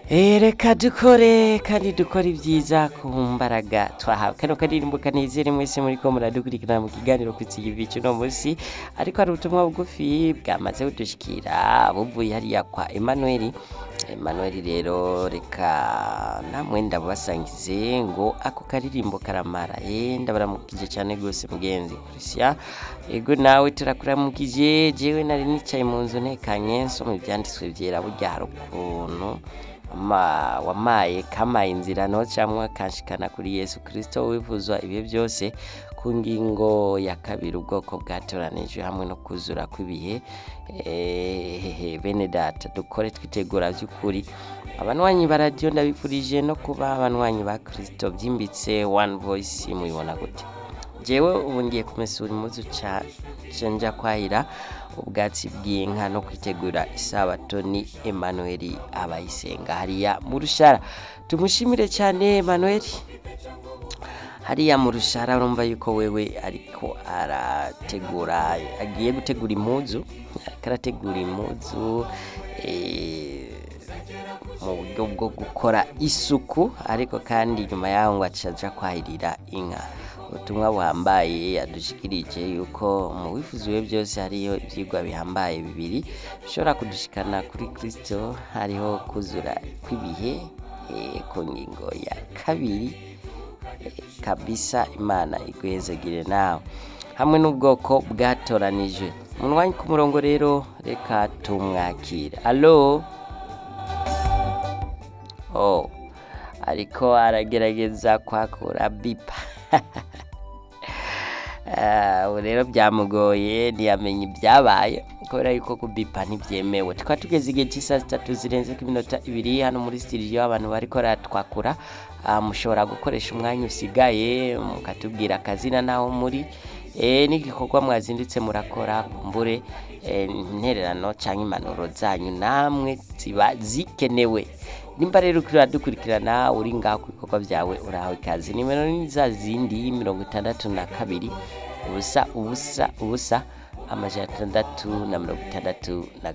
Eh, reka dukore kandi dukore ibyiza ku mbaraga twahawe kano karirimbo kanezere mwese muriko muradukurikirana mu kiganiro kw'ikivi cy'uno munsi ariko hari ubutumwa bugufi bwamaze kudushikira buvuye hariya kwa Emmanuel Emmanuel rero reka namwe ndabasangize ngo ako karirimbo karamara eh ndabaramukije cyane gose mugenzi Christian ego nawe turakuramukije jewe nari nicaye mu nzu ntekanye nsoma ibyanditswe byera burya hari ukuntu ma wamaye kamaye inzira nocamwa kanshikana kuri Yesu Kristo wivuzwa ibihe byose ku ngingo ya kabiri ubwoko bwatoranijwe hamwe no kuzura kw'ibihe eh, bene data dukore twitegura by'ukuri abanwanyi ba radio ndabifurije no kuba abanwanyi ba Kristo byimbitse one voice mubibona gute jewe ubu ngiye kumesura impuzu ca cenja kwahira ubwatsi bw'inka no kwitegura isabato ni Emmanuel abayisenga hariya mu rushara tumushimire cyane Emmanuel hariya mu rushara urumva yuko wewe ariko arategura agiye gutegura impuzu ariko arategura impuzu eh, mu buryo bwo gukora isuku ariko kandi nyuma yaho ngo acaja kwahirira inka ubutumwa buhambaye yadushikirije yuko mu bifuziwe byose hariyo ibyigwa bihambaye bibiri bishobora kudushikana kuri Kristo hariho kuzura kw'ibihe eh, ku ngingo ya kabiri eh, kabisa imana iguhezagire nawe hamwe n'ubwoko bwatoranijwe munwanyi ku murongo rero reka tumwakire alo oh ariko aragerageza kwakura bipa Ah, ubu rero byamugoye ntiyamenya ibyabaye kubera yuko kubipa ntibyemewe tukaba tugeze igihe cy'isaa sitatu zirenze ku minota ibiri hano muri sitidiyo abantu bariko baratwakura Ah, mushobora gukoresha umwanya usigaye mukatubwira akazina n'aho muri eh, n'igikorwa mwazindutse murakora kumbure eh, intererano cyangwa impanuro zanyu namwe ziba zikenewe nimba rero ukira dukurikirana uri ngaho ku bikorwa byawe urahawe ikaze nimero ni za zindi mirongo itandatu na kabiri ubusa ubusa ubusa amajana atandatu na mirongo itandatu na gatatu